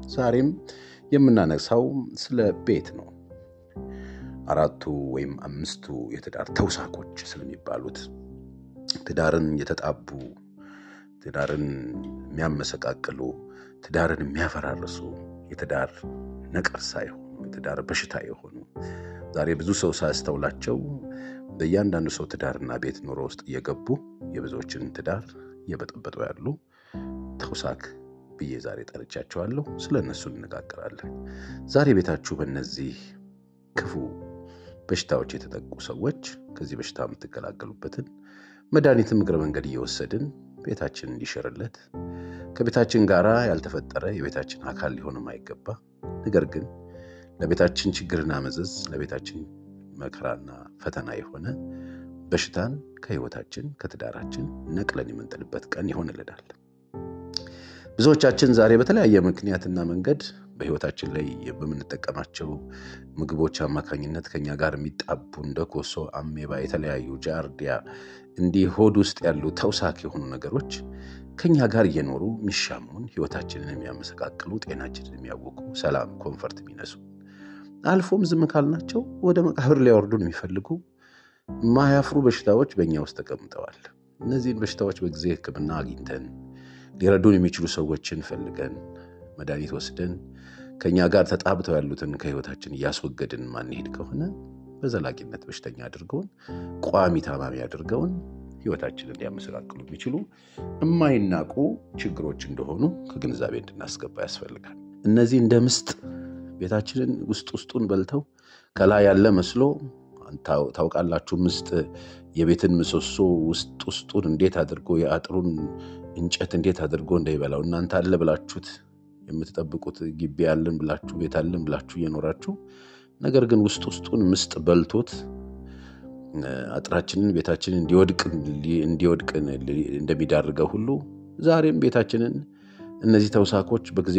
ዛሬም የምናነሳው ስለ ቤት ነው። አራቱ ወይም አምስቱ የትዳር ተውሳኮች ስለሚባሉት ትዳርን የተጣቡ፣ ትዳርን የሚያመሰቃቅሉ፣ ትዳርን የሚያፈራርሱ፣ የትዳር ነቀርሳ የሆኑ የትዳር በሽታ የሆኑ ዛሬ ብዙ ሰው ሳያስተውላቸው በእያንዳንዱ ሰው ትዳርና ቤት ኑሮ ውስጥ እየገቡ የብዙዎችን ትዳር እየበጠበጡ ያሉ ተውሳክ ብዬ ዛሬ ጠርቻቸዋለሁ። ስለ እነሱ እንነጋገራለን። ዛሬ ቤታችሁ በእነዚህ ክፉ በሽታዎች የተጠቁ ሰዎች ከዚህ በሽታ የምትገላገሉበትን መድኃኒትም እግረ መንገድ እየወሰድን ቤታችን እንዲሽርለት ከቤታችን ጋር ያልተፈጠረ የቤታችን አካል ሊሆን የማይገባ ነገር ግን ለቤታችን ችግርና መዘዝ ለቤታችን መከራና ፈተና የሆነ በሽታን ከህይወታችን ከትዳራችን ነቅለን የምንጥልበት ቀን ይሆንልናል። ብዙዎቻችን ዛሬ በተለያየ ምክንያትና መንገድ በህይወታችን ላይ በምንጠቀማቸው ምግቦች አማካኝነት ከኛ ጋር የሚጣቡ እንደ ኮሶ፣ አሜባ፣ የተለያዩ ጃርዲያ እንዲህ ሆድ ውስጥ ያሉ ተውሳክ የሆኑ ነገሮች ከኛ ጋር እየኖሩ የሚሻሙን ህይወታችንን የሚያመሰቃቅሉ ጤናችንን የሚያውቁ ሰላም ኮንፈርት የሚነሱ አልፎም ዝም ካልናቸው ወደ መቃብር ሊያወርዱን የሚፈልጉ ማያፍሩ በሽታዎች በእኛ ውስጥ ተቀምጠዋል። እነዚህን በሽታዎች በጊዜ ሕክምና አግኝተን ሊረዱን የሚችሉ ሰዎችን ፈልገን መድኃኒት ወስደን ከእኛ ጋር ተጣብተው ያሉትን ከህይወታችን እያስወገድን ማንሄድ ከሆነ በዘላቂነት በሽተኛ አድርገውን ቋሚ ታማሚ አድርገውን ህይወታችንን ሊያመሰቃቅሉ የሚችሉ የማይናቁ ችግሮች እንደሆኑ ከግንዛቤ እንድናስገባ ያስፈልጋል። እነዚህ እንደ ምስጥ ቤታችንን ውስጥ ውስጡን በልተው ከላይ ያለ መስሎ ታውቃላችሁ። ምስጥ የቤትን ምሰሶ ውስጥ ውስጡን እንዴት አድርጎ የአጥሩን እንጨት እንዴት አድርጎ እንዳይበላው እናንተ አለ ብላችሁት የምትጠብቁት ግቢ ያለን ብላችሁ ቤት አለን ብላችሁ እየኖራችሁ ነገር ግን ውስጥ ውስጡን ምስጥ በልቶት አጥራችንን ቤታችንን እንዲወድቅ እንደሚዳርገው ሁሉ ዛሬም ቤታችንን እነዚህ ተውሳኮች በጊዜ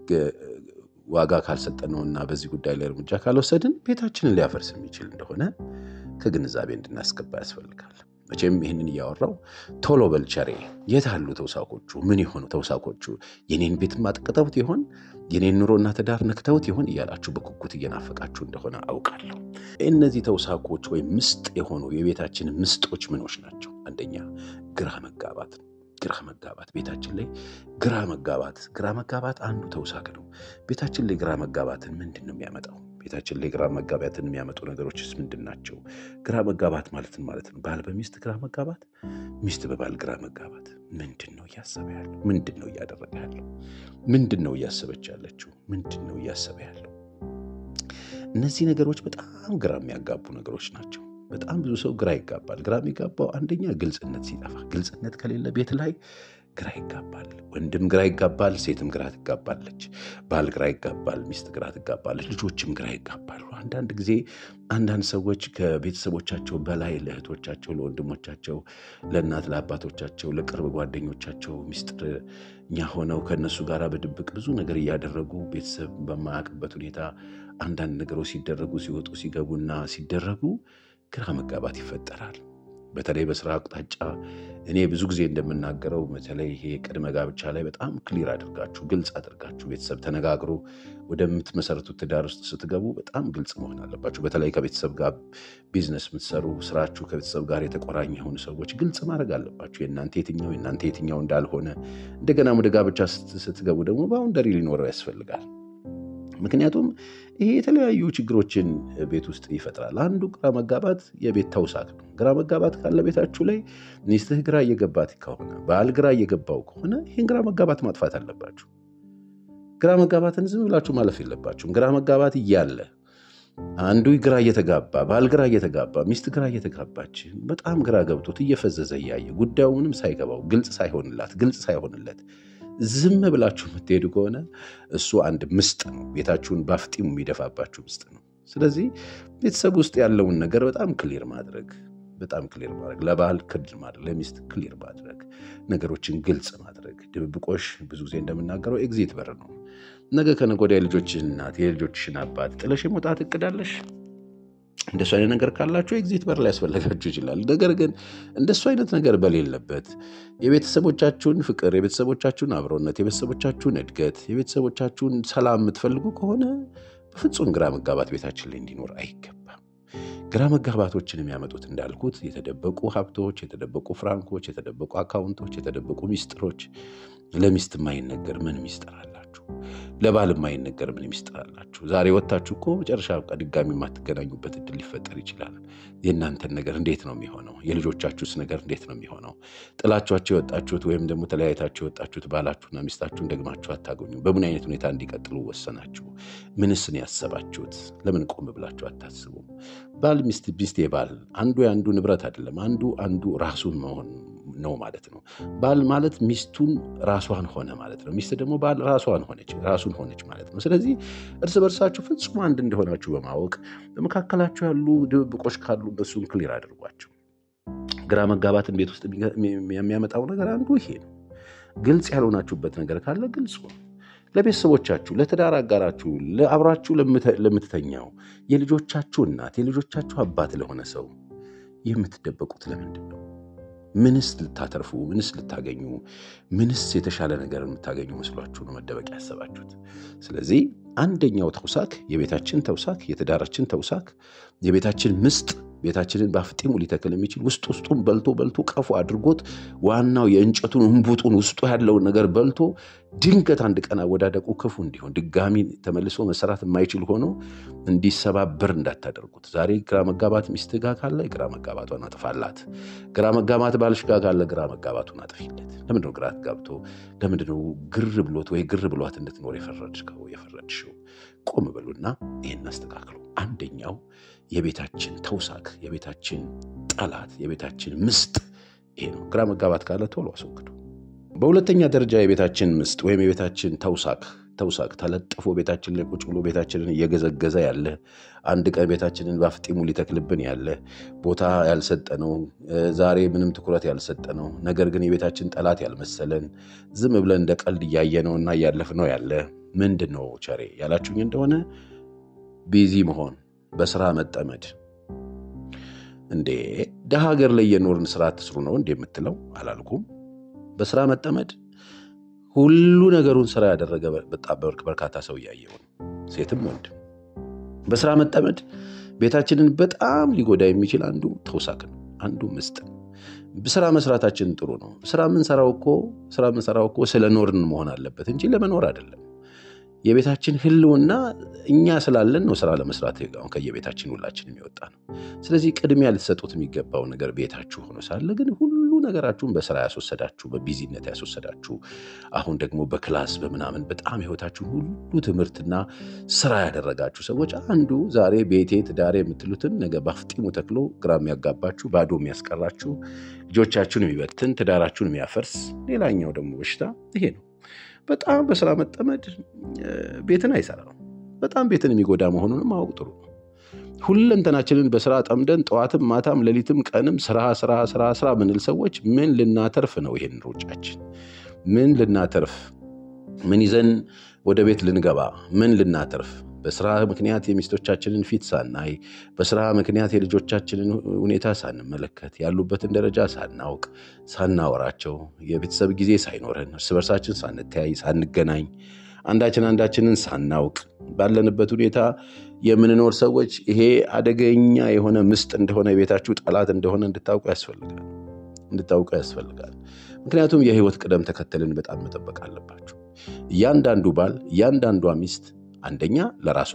ዋጋ ካልሰጠነውና በዚህ ጉዳይ ላይ እርምጃ ካልወሰድን ቤታችንን ሊያፈርስ የሚችል እንደሆነ ከግንዛቤ እንድናስገባ ያስፈልጋል። መቼም ይህንን እያወራው ቶሎ በልቸሬ የት አሉ ተውሳኮቹ? ምን የሆኑ ተውሳኮቹ? የኔን ቤት ማጥቀተውት ይሆን? የኔን ኑሮና ትዳር ነክተውት ይሆን? እያላችሁ በጉጉት እየናፈቃችሁ እንደሆነ አውቃለሁ። እነዚህ ተውሳኮች ወይም ምስጥ የሆኑ የቤታችን ምስጦች ምኖች ናቸው? አንደኛ ግራ መጋባት ነው። ግራ መጋባት ቤታችን ላይ ግራ መጋባት ግራ መጋባት አንዱ ተውሳክ ነው። ቤታችን ላይ ግራ መጋባትን ምንድን ነው የሚያመጣው? ቤታችን ላይ ግራ መጋባትን የሚያመጡ ነገሮችስ ምንድን ናቸው? ግራ መጋባት ማለትን ማለት ነው ባል በሚስት ግራ መጋባት፣ ሚስት በባል ግራ መጋባት። ምንድን ነው እያሰበ ያለው? ምንድን ነው እያደረገ ያለው? ምንድን ነው እያሰበች ያለችው? ምንድን ነው እያሰበ ያለው? እነዚህ ነገሮች በጣም ግራ የሚያጋቡ ነገሮች ናቸው። በጣም ብዙ ሰው ግራ ይጋባል። ግራ የሚጋባው አንደኛ ግልጽነት ሲጠፋ፣ ግልጽነት ከሌለ ቤት ላይ ግራ ይጋባል። ወንድም ግራ ይጋባል፣ ሴትም ግራ ትጋባለች። ባል ግራ ይጋባል፣ ሚስት ግራ ትጋባለች፣ ልጆችም ግራ ይጋባሉ። አንዳንድ ጊዜ አንዳንድ ሰዎች ከቤተሰቦቻቸው በላይ ለእህቶቻቸው፣ ለወንድሞቻቸው፣ ለእናት ለአባቶቻቸው፣ ለቅርብ ጓደኞቻቸው ሚስጥረኛ ሆነው ከእነሱ ጋር በድብቅ ብዙ ነገር እያደረጉ ቤተሰብ በማያውቅበት ሁኔታ አንዳንድ ነገሮች ሲደረጉ ሲወጡ ሲገቡና ሲደረጉ ግራ መጋባት ይፈጠራል። በተለይ በስራ አቅጣጫ እኔ ብዙ ጊዜ እንደምናገረው በተለይ ይሄ ቅድመ ጋብቻ ላይ በጣም ክሊር አድርጋችሁ ግልጽ አድርጋችሁ ቤተሰብ ተነጋግሮ ወደምትመሰረቱት ትዳር ውስጥ ስትገቡ በጣም ግልጽ መሆን አለባችሁ። በተለይ ከቤተሰብ ጋር ቢዝነስ የምትሰሩ ስራችሁ ከቤተሰብ ጋር የተቆራኘ የሆኑ ሰዎች ግልጽ ማድረግ አለባችሁ። የእናንተ የትኛው የእናንተ የትኛው እንዳልሆነ እንደገና ወደ ጋብቻ ስትገቡ ደግሞ ባውንደሪ ሊኖረው ያስፈልጋል። ምክንያቱም ይሄ የተለያዩ ችግሮችን ቤት ውስጥ ይፈጥራል። አንዱ ግራ መጋባት የቤት ተውሳክ ነው። ግራ መጋባት ካለ ቤታችሁ ላይ ሚስትህ ግራ እየገባት ከሆነ ባል ግራ እየገባው ከሆነ ይህን ግራ መጋባት ማጥፋት አለባችሁ። ግራ መጋባትን ዝም ብላችሁ ማለፍ የለባችሁም። ግራ መጋባት እያለ አንዱ ግራ እየተጋባ ባል ግራ እየተጋባ ሚስት ግራ እየተጋባች በጣም ግራ ገብቶት እየፈዘዘ እያየ ጉዳዩ ምንም ሳይገባው ግልጽ ሳይሆንላት ግልጽ ሳይሆንለት ዝም ብላችሁ የምትሄዱ ከሆነ እሱ አንድ ምስጥ ነው። ቤታችሁን ባፍጢሙ የሚደፋባችሁ ምስጥ ነው። ስለዚህ ቤተሰብ ውስጥ ያለውን ነገር በጣም ክሊር ማድረግ በጣም ክሊር ማድረግ ለባል ክልል ማድረግ ለሚስት ክሊር ማድረግ ነገሮችን ግልጽ ማድረግ። ድብብቆሽ ብዙ ጊዜ እንደምናገረው ኤግዚት በር ነው። ነገ ከነገ ወዲያ የልጆችህን እናት የልጆችሽን አባት ጥለሽ የመውጣት እቅዳለሽ? እንደሱ አይነት ነገር ካላችሁ ኤግዚት በር ላይ ያስፈለጋችሁ ይችላል። ነገር ግን እንደሱ አይነት ነገር በሌለበት የቤተሰቦቻችሁን ፍቅር፣ የቤተሰቦቻችሁን አብሮነት፣ የቤተሰቦቻችሁን እድገት፣ የቤተሰቦቻችሁን ሰላም የምትፈልጉ ከሆነ በፍጹም ግራ መጋባት ቤታችን ላይ እንዲኖር አይገባም። ግራ መጋባቶችን የሚያመጡት እንዳልኩት የተደበቁ ሀብቶች፣ የተደበቁ ፍራንኮች፣ የተደበቁ አካውንቶች፣ የተደበቁ ሚስጥሮች። ለሚስት የማይነገር ምን ሚስጥር አላችሁ? ለባል የማይነገር ምን ሚስጥር አላችሁ? ዛሬ ወጥታችሁ እኮ መጨረሻ በቃ ድጋሚ የማትገናኙበት እድል ሊፈጠር ይችላል። የእናንተን ነገር እንዴት ነው የሚሆነው? የልጆቻችሁስ ነገር እንዴት ነው የሚሆነው? ጥላችኋቸው የወጣችሁት ወይም ደግሞ ተለያይታችሁ የወጣችሁት ባላችሁና ሚስታችሁን ደግማችሁ አታገኙ። በምን አይነት ሁኔታ እንዲቀጥሉ ወሰናችሁ? ምንስን ያሰባችሁት? ለምን ቆም ብላችሁ አታስቡም? ባል ሚስት፣ ሚስት ባል አንዱ የአንዱ ንብረት አይደለም። አንዱ አንዱ ራሱን መሆን ነው ማለት ነው። ባል ማለት ሚስቱን ራሷን ሆነ ማለት ነው። ሚስት ደግሞ ባል ራሷን ሆነች ራሱን ሆነች ማለት ነው። ስለዚህ እርስ በርሳችሁ ፍጹም አንድ እንደሆናችሁ በማወቅ በመካከላችሁ ያሉ ድብብቆች ካሉ እነሱን ክሊር አድርጓቸው። ግራ መጋባትን ቤት ውስጥ የሚያመጣው ነገር አንዱ ይሄ ነው። ግልጽ ያልሆናችሁበት ነገር ካለ ግልጽ ነው። ለቤተሰቦቻችሁ፣ ለትዳር አጋራችሁ፣ ለአብራችሁ ለምትተኛው የልጆቻችሁ እናት የልጆቻችሁ አባት ለሆነ ሰው የምትደበቁት ለምንድን ነው? ምንስ ልታተርፉ፣ ምንስ ልታገኙ፣ ምንስ የተሻለ ነገር የምታገኙ መስሏችሁ ነው መደበቅ ያሰባችሁት? ስለዚህ አንደኛው ተውሳክ የቤታችን ተውሳክ የትዳራችን ተውሳክ የቤታችን ምስጥ ቤታችንን በአፍጢሙ ሊተክል የሚችል ውስጥ ውስጡን በልቶ በልቶ ቀፉ አድርጎት ዋናው የእንጨቱን እንቡጡን ውስጡ ያለውን ነገር በልቶ ድንገት አንድ ቀን አወዳደቁ ክፉ እንዲሆን ድጋሚ ተመልሶ መሰራት የማይችል ሆኖ እንዲሰባበር እንዳታደርጉት። ዛሬ ግራ መጋባት ሚስትህ ጋር ካለ ግራ መጋባቷን አጥፋላት። ግራ መጋባት ባልሽ ጋር ካለ ግራ መጋባቱን አጥፊለት። ለምንድነው ግራ ጋብቶ ለምንድነው ግር ብሎት ወይ ግር ብሏት እንድትኖር የፈረድከው የፈረድሽው? ቆም በሉና ይህን አስተካክሉ። አንደኛው የቤታችን ተውሳክ፣ የቤታችን ጠላት፣ የቤታችን ምስጥ ይሄ ነው። ግራ መጋባት ካለ ቶሎ አስወግዱ። በሁለተኛ ደረጃ የቤታችን ምስጥ ወይም የቤታችን ተውሳክ ተውሳክ ተለጥፎ ቤታችን ላይ ቁጭ ብሎ ቤታችንን እየገዘገዘ ያለ አንድ ቀን ቤታችንን በአፍጢሙ ሊተክልብን ያለ ቦታ ያልሰጠነው ዛሬ ምንም ትኩረት ያልሰጠነው ነገር ግን የቤታችን ጠላት ያልመሰለን ዝም ብለን እንደ ቀልድ እያየነውና እያለፍነው ያለ ምንድን ነው ቸሬ ያላችሁኝ እንደሆነ ቢዚ መሆን፣ በስራ መጠመድ። እንዴ ደሃ ሀገር ላይ የኖርን ስራ አትስሩ ነው እንዴ የምትለው አላልኩም። በስራ መጠመድ ሁሉ ነገሩን ስራ ያደረገ በጣም በርካታ ሰው እያየው ነው፣ ሴትም ወንድ። በስራ መጠመድ ቤታችንን በጣም ሊጎዳ የሚችል አንዱ ተውሳክ ነው፣ አንዱ ምስጥ ነው። ስራ መስራታችን ጥሩ ነው። ስራ የምንሰራው እኮ ስራ የምንሰራው እኮ ስለ ኖርን መሆን አለበት እንጂ ለመኖር አይደለም። የቤታችን ህልውና እኛ ስላለን ነው ስራ ለመስራት አሁን ከየቤታችን ሁላችን የሚወጣ ነው። ስለዚህ ቅድሚያ ልትሰጡት የሚገባው ነገር ቤታችሁ ሆኖ ሳለ ግን ሁሉ ነገራችሁን በስራ ያስወሰዳችሁ፣ በቢዚነት ያስወሰዳችሁ፣ አሁን ደግሞ በክላስ በምናምን በጣም ህይወታችሁን ሁሉ ትምህርትና ስራ ያደረጋችሁ ሰዎች አንዱ ዛሬ ቤቴ ትዳሬ የምትሉትን ነገ በአፍጢሙ ተክሎ ግራ የሚያጋባችሁ ባዶ የሚያስቀራችሁ ልጆቻችሁን የሚበትን ትዳራችሁን የሚያፈርስ ሌላኛው ደግሞ በሽታ ይሄ ነው። በጣም በስራ መጠመድ ቤትን አይሰራም። በጣም ቤትን የሚጎዳ መሆኑንም ማወቅ ጥሩ ነው። ሁለንተናችንን በስራ ጠምደን ጠዋትም ማታም ሌሊትም ቀንም ስራ ስራ ስራ ስራ ምንል ሰዎች ምን ልናተርፍ ነው? ይሄን ሩጫችን ምን ልናተርፍ? ምን ይዘን ወደ ቤት ልንገባ? ምን ልናተርፍ? በስራ ምክንያት የሚስቶቻችንን ፊት ሳናይ፣ በስራ ምክንያት የልጆቻችንን ሁኔታ ሳንመለከት፣ ያሉበትን ደረጃ ሳናውቅ፣ ሳናወራቸው፣ የቤተሰብ ጊዜ ሳይኖረን፣ እርስ በርሳችን ሳንተያይ፣ ሳንገናኝ፣ አንዳችን አንዳችንን ሳናውቅ ባለንበት ሁኔታ የምንኖር ሰዎች ይሄ አደገኛ የሆነ ምስጥ እንደሆነ የቤታችሁ ጠላት እንደሆነ እንድታውቁ ያስፈልጋል እንድታውቁ ያስፈልጋል። ምክንያቱም የህይወት ቅደም ተከተልን በጣም መጠበቅ አለባችሁ። እያንዳንዱ ባል እያንዳንዷ ሚስት አንደኛ ለራሷ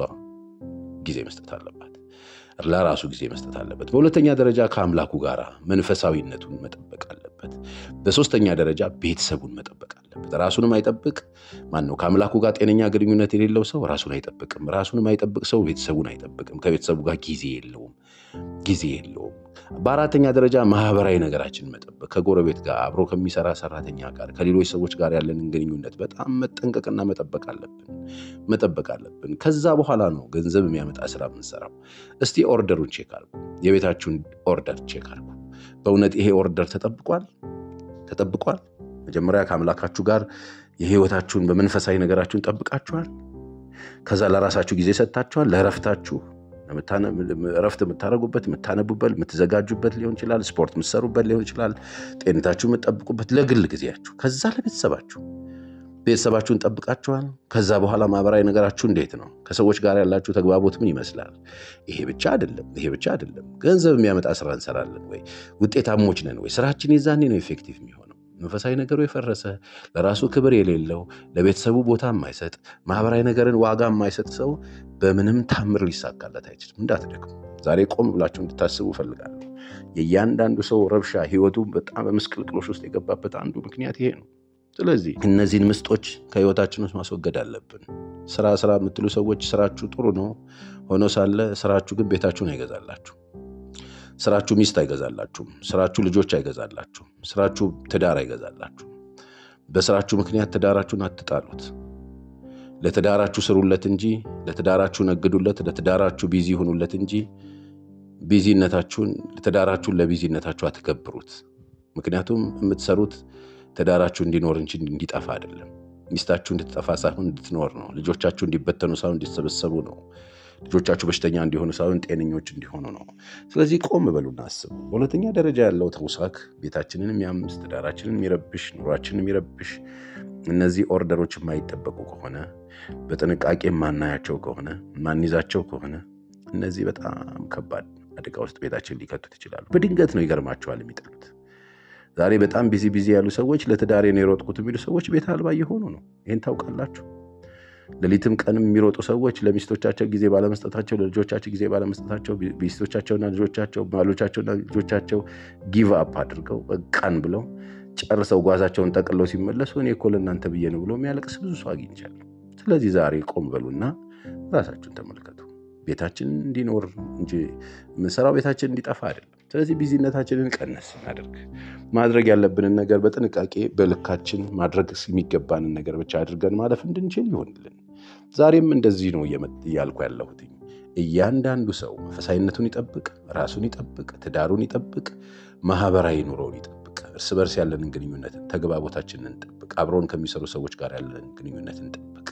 ጊዜ መስጠት አለባት፣ ለራሱ ጊዜ መስጠት አለበት። በሁለተኛ ደረጃ ከአምላኩ ጋር መንፈሳዊነቱን መጠበቅ አለበት። በሶስተኛ ደረጃ ቤተሰቡን መጠበቅ አለበት። ራሱንም አይጠብቅ ማን ነው? ከአምላኩ ጋር ጤነኛ ግንኙነት የሌለው ሰው ራሱን አይጠብቅም። ራሱንም አይጠብቅ ሰው ቤተሰቡን አይጠብቅም። ከቤተሰቡ ጋር ጊዜ የለውም ጊዜ የለውም። በአራተኛ ደረጃ ማህበራዊ ነገራችንን መጠበቅ ከጎረቤት ጋር አብሮ ከሚሰራ ሰራተኛ ጋር ከሌሎች ሰዎች ጋር ያለንን ግንኙነት በጣም መጠንቀቅና መጠበቅ አለብን መጠበቅ አለብን። ከዛ በኋላ ነው ገንዘብ የሚያመጣ ስራ የምንሰራው። እስቲ ኦርደሩን ቼክ አርጉ። የቤታችሁን ኦርደር ቼክ አርጉ። በእውነት ይሄ ኦርደር ተጠብቋል ተጠብቋል? መጀመሪያ ከአምላካችሁ ጋር የህይወታችሁን በመንፈሳዊ ነገራችሁን ጠብቃችኋል? ከዛ ለራሳችሁ ጊዜ ሰጥታችኋል? ለእረፍታችሁ እረፍት የምታደርጉበት፣ የምታነቡበት፣ የምትዘጋጁበት ሊሆን ይችላል። ስፖርት የምትሰሩበት ሊሆን ይችላል። ጤንነታችሁ የምትጠብቁበት፣ ለግል ጊዜያችሁ፣ ከዛ ለቤተሰባችሁ ቤተሰባችሁን ጠብቃችኋል። ከዛ በኋላ ማህበራዊ ነገራችሁ እንዴት ነው? ከሰዎች ጋር ያላችሁ ተግባቦት ምን ይመስላል? ይሄ ብቻ አይደለም፣ ይሄ ብቻ አይደለም። ገንዘብ የሚያመጣ ስራ እንሰራለን ወይ? ውጤታሞች ነን ወይ? ስራችን የዛኔ ነው ኤፌክቲቭ የሚሆነው። መንፈሳዊ ነገሩ የፈረሰ ለራሱ ክብር የሌለው ለቤተሰቡ ቦታ የማይሰጥ ማህበራዊ ነገርን ዋጋ የማይሰጥ ሰው በምንም ታምር ሊሳካለት አይችልም። እንዳትደክሙ። ዛሬ ቆም ብላችሁ እንድታስቡ እፈልጋለሁ። የእያንዳንዱ ሰው ረብሻ ህይወቱ በጣም በምስቅልቅሎች ውስጥ የገባበት አንዱ ምክንያት ይሄ ነው። ስለዚህ እነዚህን ምስጦች ከህይወታችን ውስጥ ማስወገድ አለብን። ስራ ስራ የምትሉ ሰዎች ስራችሁ ጥሩ ነው ሆኖ ሳለ ስራችሁ ግን ቤታችሁን አይገዛላችሁ። ስራችሁ ሚስት አይገዛላችሁም። ስራችሁ ልጆች አይገዛላችሁም። ስራችሁ ትዳር አይገዛላችሁም። በስራችሁ ምክንያት ትዳራችሁን አትጣሉት። ለትዳራችሁ ስሩለት እንጂ ለትዳራችሁ ነግዱለት፣ ለትዳራችሁ ቢዚ ሁኑለት እንጂ ቢዚነታችሁን ትዳራችሁን ለቢዚነታችሁ አትገብሩት። ምክንያቱም የምትሰሩት ትዳራችሁ እንዲኖር እንጂ እንዲጠፋ አይደለም። ሚስታችሁ እንድትጠፋ ሳይሆን እንድትኖር ነው። ልጆቻችሁ እንዲበተኑ ሳይሆን እንዲሰበሰቡ ነው። ልጆቻችሁ በሽተኛ እንዲሆኑ ሳይሆን ጤነኞች እንዲሆኑ ነው። ስለዚህ ቆም በሉና አስቡ። በሁለተኛ ደረጃ ያለው ተውሳክ ቤታችንን የሚያምስ ትዳራችንን የሚረብሽ ኑሯችንን የሚረብሽ እነዚህ ኦርደሮች የማይጠበቁ ከሆነ በጥንቃቄ የማናያቸው ከሆነ የማንይዛቸው ከሆነ እነዚህ በጣም ከባድ አደጋ ውስጥ ቤታችን ሊከቱት ይችላሉ። በድንገት ነው ይገርማቸዋል የሚጥሉት። ዛሬ በጣም ቢዚ ቢዚ ያሉ ሰዎች ለትዳሬ ነው የሮጥኩት የሚሉ ሰዎች ቤት አልባ እየሆኑ ነው። ይህን ታውቃላችሁ። ሌሊትም ቀንም የሚሮጡ ሰዎች ለሚስቶቻቸው ጊዜ ባለመስጠታቸው፣ ለልጆቻቸው ጊዜ ባለመስጠታቸው ሚስቶቻቸውና ልጆቻቸው ባሎቻቸውና ልጆቻቸው ጊቭ አፕ አድርገው በቃን ብለው ጨርሰው ጓዛቸውን ጠቅለው ሲመለሱ እኔ እኮ ለእናንተ ብዬ ነው ብሎ የሚያለቅስ ብዙ ሰው አግኝቻለሁ። ስለዚህ ዛሬ ቆም በሉና ራሳችሁን ተመልከቱ። ቤታችን እንዲኖር እንጂ የምንሰራው ቤታችን እንዲጠፋ አይደለም። ስለዚህ ቢዚነታችንን ቀነስ እናደርግ። ማድረግ ያለብንን ነገር በጥንቃቄ በልካችን ማድረግ የሚገባንን ነገር ብቻ አድርገን ማለፍ እንድንችል ይሆንልን። ዛሬም እንደዚህ ነው እያልኩ ያለሁት። እያንዳንዱ ሰው መንፈሳዊነቱን ይጠብቅ፣ ራሱን ይጠብቅ፣ ትዳሩን ይጠብቅ፣ ማህበራዊ ኑሮውን ይጠብቅ፣ እርስ በርስ ያለንን ግንኙነት ተግባቦታችንን እንጠብቅ፣ አብረውን ከሚሰሩ ሰዎች ጋር ያለንን ግንኙነት እንጠብቅ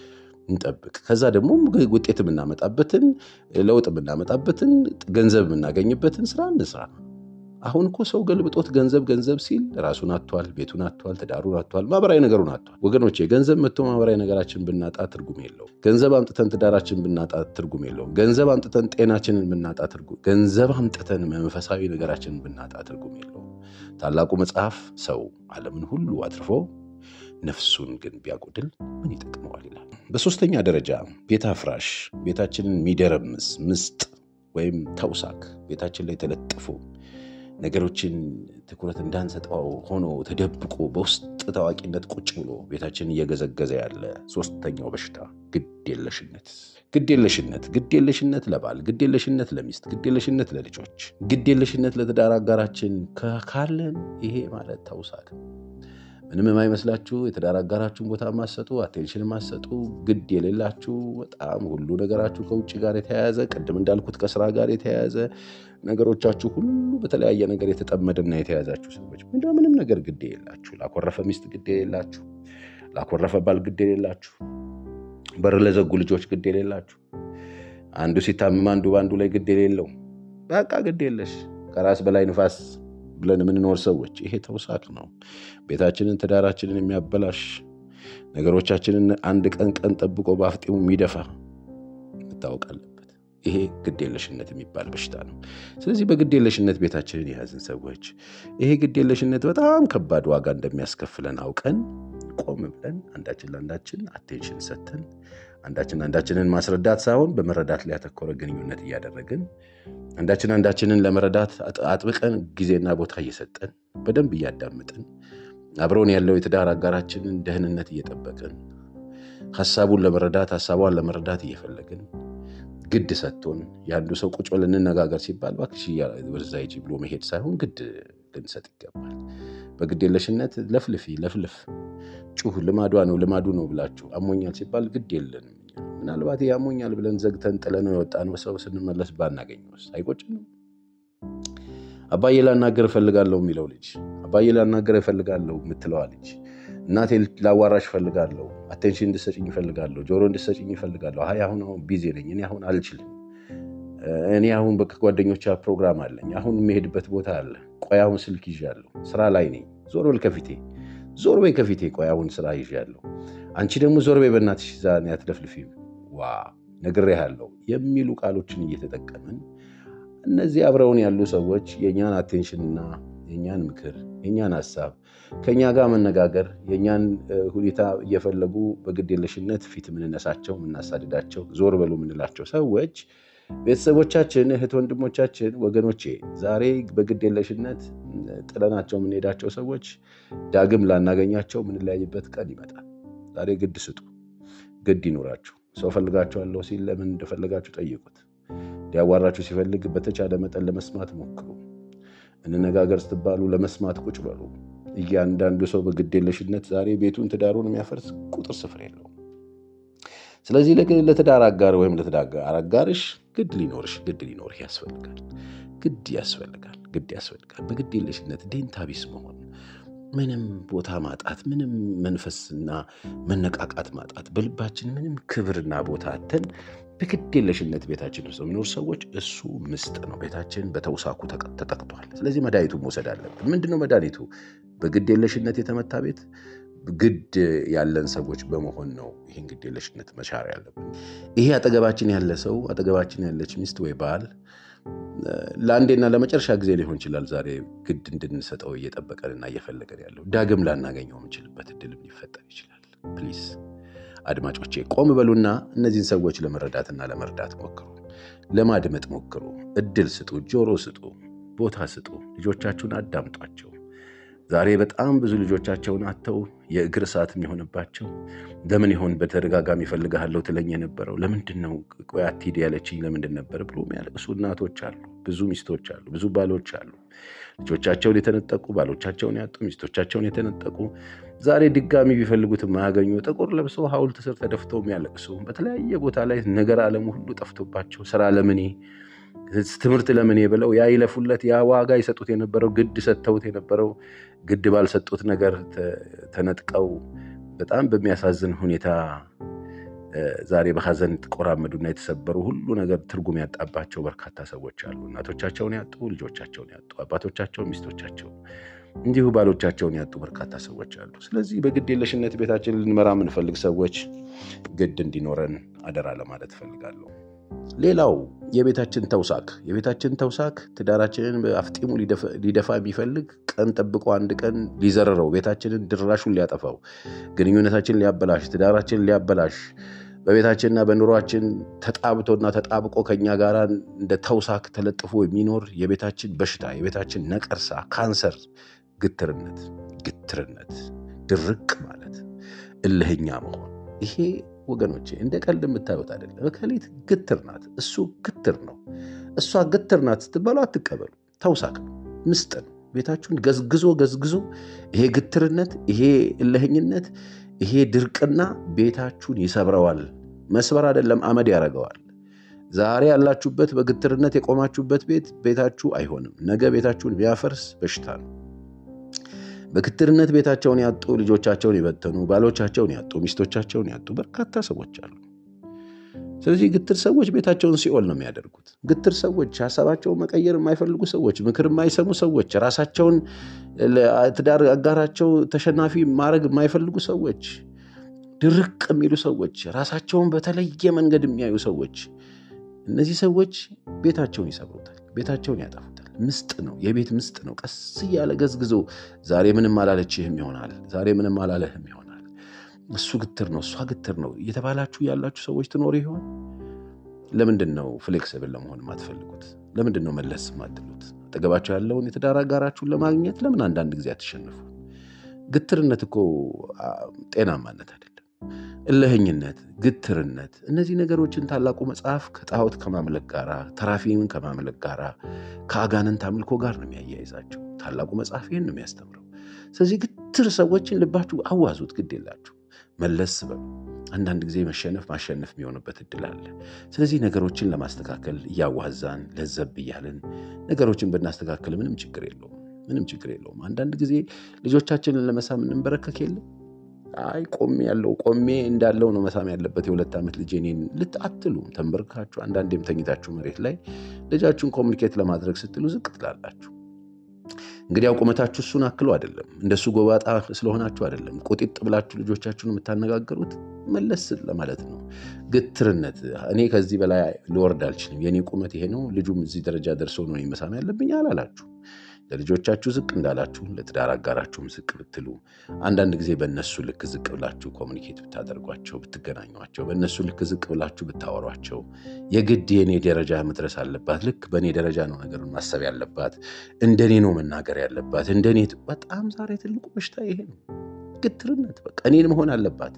እንጠብቅ ከዛ ደግሞ ውጤት የምናመጣበትን ለውጥ የምናመጣበትን ገንዘብ የምናገኝበትን ስራ እንስራ። አሁን እኮ ሰው ገልብጦት ገንዘብ ገንዘብ ሲል ራሱን አጥቷል፣ ቤቱን አጥቷል፣ ትዳሩን አጥቷል፣ ማህበራዊ ነገሩን አጥቷል። ወገኖቼ ገንዘብ መጥቶ ማህበራዊ ነገራችን ብናጣ ትርጉም የለውም። ገንዘብ አምጥተን ትዳራችን ብናጣ ትርጉም የለውም። ገንዘብ አምጥተን ጤናችንን ብናጣ ትርጉም፣ ገንዘብ አምጥተን መንፈሳዊ ነገራችንን ብናጣ ትርጉም የለውም። ታላቁ መጽሐፍ ሰው ዓለምን ሁሉ አትርፎ ነፍሱን ግን ቢያጎድል ምን ይጠቅመዋል ይላል። በሶስተኛ ደረጃ ቤት አፍራሽ፣ ቤታችንን የሚደረምስ ምስጥ ወይም ተውሳክ ቤታችን ላይ ተለጥፎ ነገሮችን ትኩረት እንዳንሰጠው ሆኖ ተደብቆ በውስጥ ታዋቂነት ቁጭ ብሎ ቤታችንን እየገዘገዘ ያለ ሶስተኛው በሽታ ግዴለሽነት። ግዴለሽነት ግዴለሽነት ለባል፣ ግዴለሽነት ለሚስት፣ ግዴለሽነት ለልጆች፣ ግዴለሽነት ለትዳር አጋራችን ካለን ይሄ ማለት ተውሳክ ምንም የማይመስላችሁ የትዳር አጋራችሁን ቦታ ማሰጡ አቴንሽን ማሰጡ ግድ የሌላችሁ በጣም ሁሉ ነገራችሁ ከውጭ ጋር የተያያዘ ቅድም እንዳልኩት ከስራ ጋር የተያያዘ ነገሮቻችሁ ሁሉ በተለያየ ነገር የተጠመደና የተያዛችሁ ሰዎች እንደ ምንም ነገር ግድ የሌላችሁ ላኮረፈ ሚስት ግድ የሌላችሁ ላኮረፈ ባል ግድ የሌላችሁ በር ለዘጉ ልጆች ግድ የሌላችሁ አንዱ ሲታምም አንዱ በአንዱ ላይ ግድ የሌለው በቃ ግድ የለሽ ከራስ በላይ ንፋስ ብለን የምንኖር ሰዎች ይሄ ተውሳክ ነው። ቤታችንን ትዳራችንን የሚያበላሽ ነገሮቻችንን አንድ ቀን ቀን ጠብቆ በአፍጢሙ የሚደፋ መታወቅ አለበት። ይሄ ግዴለሽነት የሚባል በሽታ ነው። ስለዚህ በግዴለሽነት ቤታችንን የያዝን ሰዎች ይሄ ግዴለሽነት በጣም ከባድ ዋጋ እንደሚያስከፍለን አውቀን ቆም ብለን አንዳችን ለአንዳችን አቴንሽን ሰጥተን አንዳችን አንዳችንን ማስረዳት ሳይሆን በመረዳት ላይ ያተኮረ ግንኙነት እያደረግን አንዳችን አንዳችንን ለመረዳት አጥብቀን ጊዜና ቦታ እየሰጠን በደንብ እያዳምጥን አብረውን ያለው የትዳር አጋራችንን ደህንነት እየጠበቅን ሀሳቡን ለመረዳት ሀሳቧን ለመረዳት እየፈለግን ግድ ሰጥቶን የአንዱ ሰው ቁጭ ብለን እንነጋገር ሲባል እባክሽ ወደዛ ሂጂ ብሎ መሄድ ሳይሆን ግድ ልንሰጥ ይገባል። በግዴለሽነት ለፍልፊ ለፍልፍ ጩህ ልማዷ ነው ልማዱ ነው ብላችሁ አሞኛል ሲባል ግድ የለንም። ምናልባት አሞኛል ብለን ዘግተን ጥለነው የወጣነው ሰው ስንመለስ ባናገኘውስ አይቆጭንም? አባዬ ላናገር እፈልጋለሁ የሚለው ልጅ አባዬ ላናገር እፈልጋለሁ የምትለዋ ልጅ እናቴ ላዋራሽ እፈልጋለሁ፣ አቴንሽን እንድሰጭኝ እፈልጋለሁ፣ ጆሮ እንድሰጭኝ እፈልጋለሁ። አይ አሁን አሁን ቢዚ ነኝ እኔ አሁን አልችልም እኔ አሁን ከጓደኞች ፕሮግራም አለኝ። አሁን የሚሄድበት ቦታ አለ። ቆይ አሁን ስልክ ይዣለሁ፣ ስራ ላይ ነኝ። ዞር በል ከፊቴ፣ ዞር በይ ከፊቴ። ቆይ አሁን ስራ ይዣለሁ። አንቺ ደግሞ ዞር በይ በእናትሽ፣ ዛ አትለፍልፊም። ዋ ነግሬሃለሁ የሚሉ ቃሎችን እየተጠቀምን እነዚህ አብረውን ያሉ ሰዎች የእኛን አቴንሽንና የእኛን ምክር የእኛን ሀሳብ ከእኛ ጋር መነጋገር የእኛን ሁኔታ እየፈለጉ በግዴለሽነት ፊት የምንነሳቸው የምናሳድዳቸው ዞር በሉ የምንላቸው ሰዎች ቤተሰቦቻችን፣ እህት ወንድሞቻችን፣ ወገኖቼ ዛሬ በግዴለሽነት ጥለናቸው የምንሄዳቸው ሰዎች ዳግም ላናገኛቸው የምንለያይበት ቀን ይመጣል። ዛሬ ግድ ስጡ፣ ግድ ይኑራችሁ። ሰው ፈልጋችኋለሁ ሲል ለምን እንደፈለጋችሁ ጠይቁት። ሊያዋራችሁ ሲፈልግ በተቻለ መጠን ለመስማት ሞክሩ። እንነጋገር ስትባሉ ለመስማት ቁጭ በሉ። እያንዳንዱ ሰው በግዴለሽነት ዛሬ ቤቱን ትዳሩን የሚያፈርስ ቁጥር ስፍር የለውም። ስለዚህ ለትዳር አጋር ወይም ለትዳር አጋርሽ ግድ ሊኖርሽ ግድ ሊኖርህ ያስፈልጋል። ግድ ያስፈልጋል። ግድ ያስፈልጋል። በግዴለሽነት ዴንታ ቢስ መሆን ምንም ቦታ ማጣት፣ ምንም መንፈስና መነቃቃት ማጣት፣ በልባችን ምንም ክብርና ቦታ አተን በግዴለሽነት ቤታችን ውስጥ የሚኖር ሰዎች እሱ ምስጥ ነው። ቤታችን በተውሳኩ ተጠቅቷል። ስለዚህ መድኃኒቱን መውሰድ አለብን። ምንድነው መድኃኒቱ? በግዴለሽነት የተመታ ቤት ግድ ያለን ሰዎች በመሆን ነው ይህን ግዴለሽነት መሻር ያለብን። ይሄ አጠገባችን ያለ ሰው አጠገባችን ያለች ሚስት ወይ ባል ለአንዴና ለመጨረሻ ጊዜ ሊሆን ይችላል ዛሬ ግድ እንድንሰጠው እየጠበቀንና እየፈለገን ያለው ዳግም ላናገኘው የምንችልበት እድልም ሊፈጠር ይችላል። ፕሊዝ አድማጮቼ ቆም በሉና እነዚህን ሰዎች ለመረዳትና ለመርዳት ሞክሩ። ለማድመጥ ሞክሩ። እድል ስጡ፣ ጆሮ ስጡ፣ ቦታ ስጡ። ልጆቻችሁን አዳምጧቸው። ዛሬ በጣም ብዙ ልጆቻቸውን አጥተው የእግር እሳት የሚሆንባቸው ለምን ይሆን በተደጋጋሚ እፈልግሃለሁ ትለኝ የነበረው ለምንድን ነው ቆይ አትሂድ ያለችኝ ለምንድን ነበር ብሎ የሚያለቅሱ እናቶች አሉ። ብዙ ሚስቶች አሉ። ብዙ ባሎች አሉ። ልጆቻቸውን የተነጠቁ ባሎቻቸውን ያጡ ሚስቶቻቸውን የተነጠቁ ዛሬ ድጋሚ ቢፈልጉት የማያገኙ ጥቁር ለብሰው ሐውልት ስር ተደፍተው የሚያለቅሱ በተለያየ ቦታ ላይ ነገር ዓለሙ ሁሉ ጠፍቶባቸው ስራ ለምኔ ትምህርት ለምኔ ብለው ያ ይለፉለት ያ ዋጋ ይሰጡት የነበረው ግድ ሰጥተውት የነበረው ግድ ባልሰጡት ነገር ተነጥቀው በጣም በሚያሳዝን ሁኔታ ዛሬ በሐዘን የተቆራመዱና የተሰበሩ ሁሉ ነገር ትርጉም ያጣባቸው በርካታ ሰዎች አሉ። እናቶቻቸውን ያጡ፣ ልጆቻቸውን ያጡ፣ አባቶቻቸውን፣ ሚስቶቻቸውን እንዲሁ ባሎቻቸውን ያጡ በርካታ ሰዎች አሉ። ስለዚህ በግድ የለሽነት ቤታችን ልንመራ የምንፈልግ ሰዎች ግድ እንዲኖረን አደራ ለማለት እፈልጋለሁ። ሌላው የቤታችን ተውሳክ የቤታችን ተውሳክ ትዳራችንን በአፍጢሙ ሊደፋ የሚፈልግ ቀን ጠብቆ አንድ ቀን ሊዘረረው ቤታችንን ድራሹን ሊያጠፋው ግንኙነታችንን ሊያበላሽ ትዳራችንን ሊያበላሽ በቤታችንና በኑሯችን ተጣብቶና ተጣብቆ ከኛ ጋር እንደ ተውሳክ ተለጥፎ የሚኖር የቤታችን በሽታ የቤታችን ነቀርሳ ካንሰር ግትርነት ግትርነት ድርቅ ማለት እልህኛ መሆን ይሄ ወገኖቼ እንደ ቀልድ የምታዩት አይደለም። እከሌት ግትር ናት፣ እሱ ግትር ነው፣ እሷ ግትር ናት ስትባሉ አትቀበሉ። ተውሳክ ነው፣ ምስጥ ነው። ቤታችሁን ገዝግዞ ገዝግዞ ይሄ ግትርነት፣ ይሄ እልህኝነት፣ ይሄ ድርቅና ቤታችሁን ይሰብረዋል። መስበር አይደለም አመድ ያደርገዋል። ዛሬ ያላችሁበት በግትርነት የቆማችሁበት ቤት ቤታችሁ አይሆንም። ነገ ቤታችሁን ቢያፈርስ በሽታ ነው። በግትርነት ቤታቸውን ያጡ ልጆቻቸውን የበተኑ ባሎቻቸውን ያጡ ሚስቶቻቸውን ያጡ በርካታ ሰዎች አሉ። ስለዚህ ግትር ሰዎች ቤታቸውን ሲኦል ነው የሚያደርጉት። ግትር ሰዎች ሀሳባቸውን መቀየር የማይፈልጉ ሰዎች፣ ምክር የማይሰሙ ሰዎች፣ ራሳቸውን ትዳር አጋራቸው ተሸናፊ ማድረግ የማይፈልጉ ሰዎች፣ ድርቅ የሚሉ ሰዎች፣ ራሳቸውን በተለየ መንገድ የሚያዩ ሰዎች፣ እነዚህ ሰዎች ቤታቸውን ይሰብሩታል፣ ቤታቸውን ያጠፉታል። ምስጥ ነው፣ የቤት ምስጥ ነው። ቀስ እያለ ገዝግዞ ዛሬ ምንም አላለችህም ይሆናል፣ ዛሬ ምንም አላለህም ይሆናል፣ እሱ ግትር ነው፣ እሷ ግትር ነው እየተባላችሁ ያላችሁ ሰዎች ትኖሩ ይሆን? ለምንድን ነው ፍሌክስብል ለመሆን የማትፈልጉት? ለምንድን ነው መለስ የማትሉት? አጠገባቸው ያለውን የትዳር አጋራችሁን ለማግኘት ለምን አንዳንድ ጊዜ አትሸንፉ? ግትርነት እኮ ጤናማነት አይደለም። እልህኝነት፣ ግትርነት፣ እነዚህ ነገሮችን ታላቁ መጽሐፍ ከጣዖት ከማምለክ ጋር ተራፊምን ከማምለክ ጋር ከአጋንንት አምልኮ ጋር ነው የሚያያይዛቸው። ታላቁ መጽሐፍ ይህን ነው የሚያስተምረው። ስለዚህ ግትር ሰዎችን ልባችሁ አዋዙት፣ ግድ የላችሁ መለስ በሉ። አንዳንድ ጊዜ መሸነፍ ማሸነፍ የሚሆንበት እድል አለ። ስለዚህ ነገሮችን ለማስተካከል እያዋዛን ለዘብ እያልን ነገሮችን ብናስተካከል ምንም ችግር የለውም። ምንም ችግር የለውም። አንዳንድ ጊዜ ልጆቻችንን ለመሳም እንንበረከክ የለም አይ ቆሜ ያለው ቆሜ እንዳለው ነው መሳም ያለበት የሁለት ዓመት ልጅ እኔን ልት አትሉም። ተንበርካችሁ አንዳንዴም ተኝታችሁ መሬት ላይ ልጃችሁን ኮሚኒኬት ለማድረግ ስትሉ ዝቅ ትላላችሁ። እንግዲህ ያው ቁመታችሁ እሱን አክሎ አይደለም፣ እንደሱ ጎባጣ ስለሆናችሁ አይደለም። ቁጢጥ ብላችሁ ልጆቻችሁን የምታነጋገሩት መለስ ለማለት ነው። ግትርነት እኔ ከዚህ በላይ ልወርድ አልችልም፣ የኔ ቁመት ይሄ ነው፣ ልጁም እዚህ ደረጃ ደርሶ ነው መሳም ያለብኝ አላላችሁ። ለልጆቻችሁ ዝቅ እንዳላችሁ ለትዳር አጋራችሁም ዝቅ ብትሉ፣ አንዳንድ ጊዜ በእነሱ ልክ ዝቅ ብላችሁ ኮሚኒኬት ብታደርጓቸው፣ ብትገናኟቸው፣ በእነሱ ልክ ዝቅ ብላችሁ ብታወሯቸው፣ የግድ የኔ ደረጃ መድረስ አለባት፣ ልክ በእኔ ደረጃ ነው ነገሩን ማሰብ ያለባት፣ እንደኔ ነው መናገር ያለባት፣ እንደኔ በጣም ዛሬ ትልቁ በሽታ ይሄ ነው፣ ግትርነት። በቃ እኔን መሆን አለባት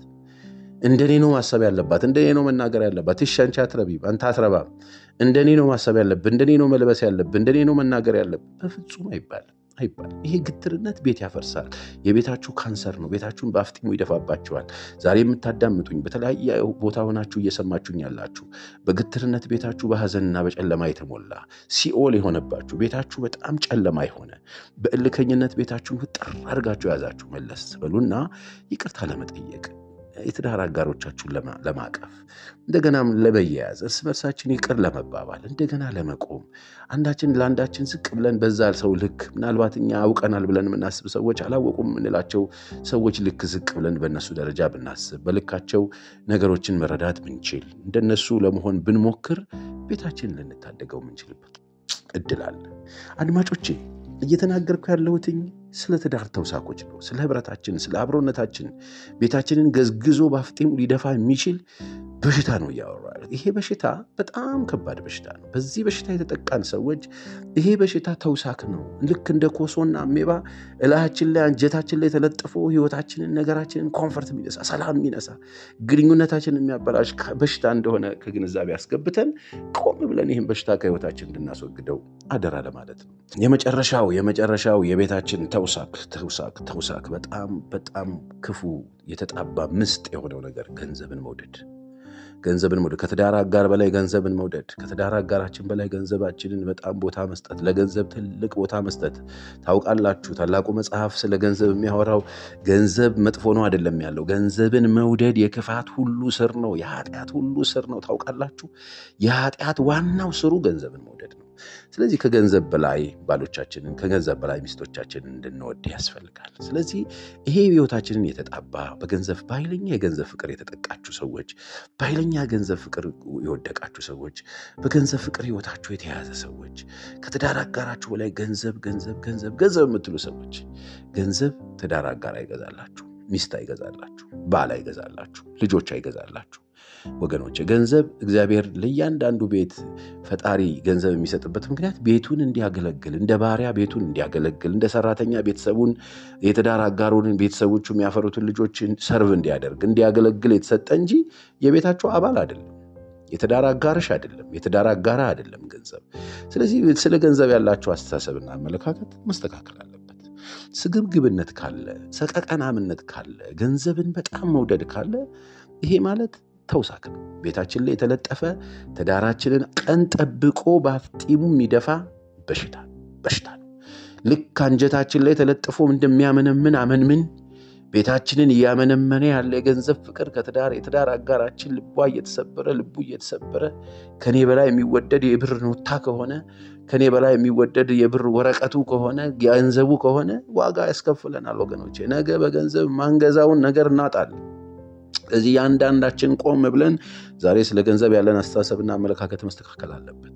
እንደኔ ነው ማሰብ ያለባት፣ እንደኔ ነው መናገር ያለባት። እሺ አንቺ አትረቢም፣ አንተ አትረባም፣ እንደኔ ነው ማሰብ ያለብህ፣ እንደኔ ነው መልበስ ያለብህ፣ እንደኔ ነው መናገር ያለብህ። በፍጹም አይባልም፣ አይባልም። ይሄ ግትርነት ቤት ያፈርሳል። የቤታችሁ ካንሰር ነው። ቤታችሁን በአፍጢሙ ይደፋባችኋል። ዛሬ የምታዳምጡኝ በተለያየ ቦታ ሆናችሁ እየሰማችሁኝ ያላችሁ በግትርነት ቤታችሁ በሐዘንና በጨለማ የተሞላ ሲኦል የሆነባችሁ ቤታችሁ በጣም ጨለማ የሆነ በእልከኝነት ቤታችሁን ውጥር አድርጋችሁ የያዛችሁ መለስ በሉና ይቅርታ ለመጠየቅ የትዳር አጋሮቻችሁን ለማቀፍ እንደገናም ለመያያዝ እርስ በርሳችን ይቅር ለመባባል እንደገና ለመቆም አንዳችን ለአንዳችን ዝቅ ብለን በዛ ሰው ልክ ምናልባት እኛ አውቀናል ብለን የምናስብ ሰዎች አላወቁም የምንላቸው ሰዎች ልክ ዝቅ ብለን በእነሱ ደረጃ ብናስብ በልካቸው ነገሮችን መረዳት ብንችል እንደነሱ ለመሆን ብንሞክር ቤታችን ልንታደገው የምንችልበት እድል አለ። አድማጮቼ እየተናገርኩ ያለሁትኝ ስለ ትዳር ተውሳኮች ነው። ስለ ህብረታችን፣ ስለ አብሮነታችን ቤታችንን ገዝግዞ በአፍጢሙ ሊደፋ የሚችል በሽታ ነው እያወራ ይሄ በሽታ በጣም ከባድ በሽታ ነው። በዚህ በሽታ የተጠቃን ሰዎች ይሄ በሽታ ተውሳክ ነው። ልክ እንደ ኮሶና አሜባ እላያችን ላይ አንጀታችን ላይ ተለጥፎ ህይወታችንን፣ ነገራችንን ኮንፈርት የሚነሳ ሰላም የሚነሳ ግንኙነታችንን የሚያበላሽ በሽታ እንደሆነ ከግንዛቤ አስገብተን ቆም ብለን ይህን በሽታ ከህይወታችን እንድናስወግደው አደራ ለማለት ነው። የመጨረሻው የመጨረሻው የቤታችን ተውሳክ ተውሳክ ተውሳክ በጣም በጣም ክፉ የተጣባ ምስጥ የሆነው ነገር ገንዘብን መውደድ ገንዘብን መውደድ ከትዳር አጋር በላይ ገንዘብን መውደድ ከትዳር አጋራችን በላይ ገንዘባችንን በጣም ቦታ መስጠት ለገንዘብ ትልቅ ቦታ መስጠት ታውቃላችሁ ታላቁ መጽሐፍ ስለ ገንዘብ የሚያወራው ገንዘብ መጥፎ ነው አይደለም ያለው ገንዘብን መውደድ የክፋት ሁሉ ስር ነው የኃጢአት ሁሉ ስር ነው ታውቃላችሁ የኃጢአት ዋናው ስሩ ገንዘብን መውደድ ነው ስለዚህ ከገንዘብ በላይ ባሎቻችንን ከገንዘብ በላይ ሚስቶቻችንን እንድንወድ ያስፈልጋል ስለዚህ ይሄ ህይወታችንን የተጣባ በገንዘብ በኃይለኛ የገንዘብ ፍቅር የተጠቃችሁ ሰዎች በኃይለኛ ገንዘብ ፍቅር የወደቃችሁ ሰዎች በገንዘብ ፍቅር ህይወታችሁ የተያዘ ሰዎች ከትዳር አጋራችሁ በላይ ገንዘብ ገንዘብ ገንዘብ ገንዘብ የምትሉ ሰዎች ገንዘብ ትዳር አጋር አይገዛላችሁ ሚስት አይገዛላችሁ ባል አይገዛላችሁ ልጆች አይገዛላችሁ ወገኖች ገንዘብ እግዚአብሔር ለእያንዳንዱ ቤት ፈጣሪ ገንዘብ የሚሰጥበት ምክንያት ቤቱን እንዲያገለግል እንደ ባሪያ ቤቱን እንዲያገለግል እንደ ሰራተኛ ቤተሰቡን የትዳር አጋሩን ቤተሰቦቹ የሚያፈሩትን ልጆችን ሰርቭ እንዲያደርግ እንዲያገለግል የተሰጠ እንጂ የቤታቸው አባል አይደለም የትዳር አጋርሽ አይደለም የትዳር አጋራ አይደለም ገንዘብ ስለዚህ ስለ ገንዘብ ያላቸው አስተሳሰብና አመለካከት መስተካከል አለበት ስግብግብነት ካለ ሰቀቀናምነት ካለ ገንዘብን በጣም መውደድ ካለ ይሄ ማለት ተውሳክ ነው ቤታችን ላይ የተለጠፈ ትዳራችንን ቀን ጠብቆ በአፍጢሙ የሚደፋ በሽታ በሽታ ነው ልክ አንጀታችን ላይ ተለጥፎ እንደሚያመነምን አመንምን ቤታችንን እያመነመነ ያለ የገንዘብ ፍቅር ከትዳር የትዳር አጋራችን ልቧ እየተሰበረ ልቡ እየተሰበረ ከኔ በላይ የሚወደድ የብር ኖታ ከሆነ ከኔ በላይ የሚወደድ የብር ወረቀቱ ከሆነ ገንዘቡ ከሆነ ዋጋ ያስከፍለናል ወገኖቼ ነገ በገንዘብ ማንገዛውን ነገር እናጣለን ስለዚህ የአንዳንዳችን ቆም ብለን ዛሬ ስለ ገንዘብ ያለን አስተሳሰብና አመለካከት መስተካከል አለበት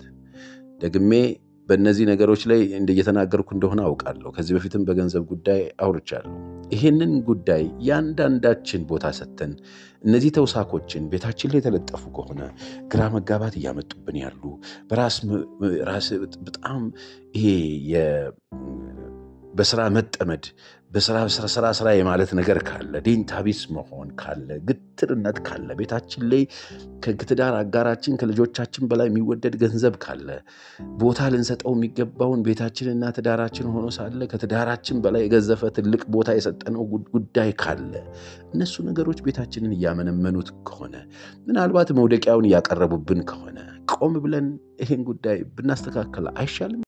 ደግሜ በእነዚህ ነገሮች ላይ እንደየተናገርኩ እንደሆነ አውቃለሁ ከዚህ በፊትም በገንዘብ ጉዳይ አውርቻለሁ ይህንን ጉዳይ የአንዳንዳችን ቦታ ሰጥተን እነዚህ ተውሳኮችን ቤታችን ላይ የተለጠፉ ከሆነ ግራ መጋባት እያመጡብን ያሉ በራስ በጣም ይሄ በስራ መጠመድ በስራ ስራ ስራ የማለት ነገር ካለ ዴንታቢስ መሆን ካለ ግትርነት ካለ ቤታችን ላይ ከትዳር አጋራችን ከልጆቻችን በላይ የሚወደድ ገንዘብ ካለ ቦታ ልንሰጠው የሚገባውን ቤታችንና ትዳራችን ሆኖ ሳለ ከትዳራችን በላይ የገዘፈ ትልቅ ቦታ የሰጠነው ጉዳይ ካለ እነሱ ነገሮች ቤታችንን እያመነመኑት ከሆነ ምናልባት መውደቂያውን እያቀረቡብን ከሆነ ቆም ብለን ይህን ጉዳይ ብናስተካከል አይሻልም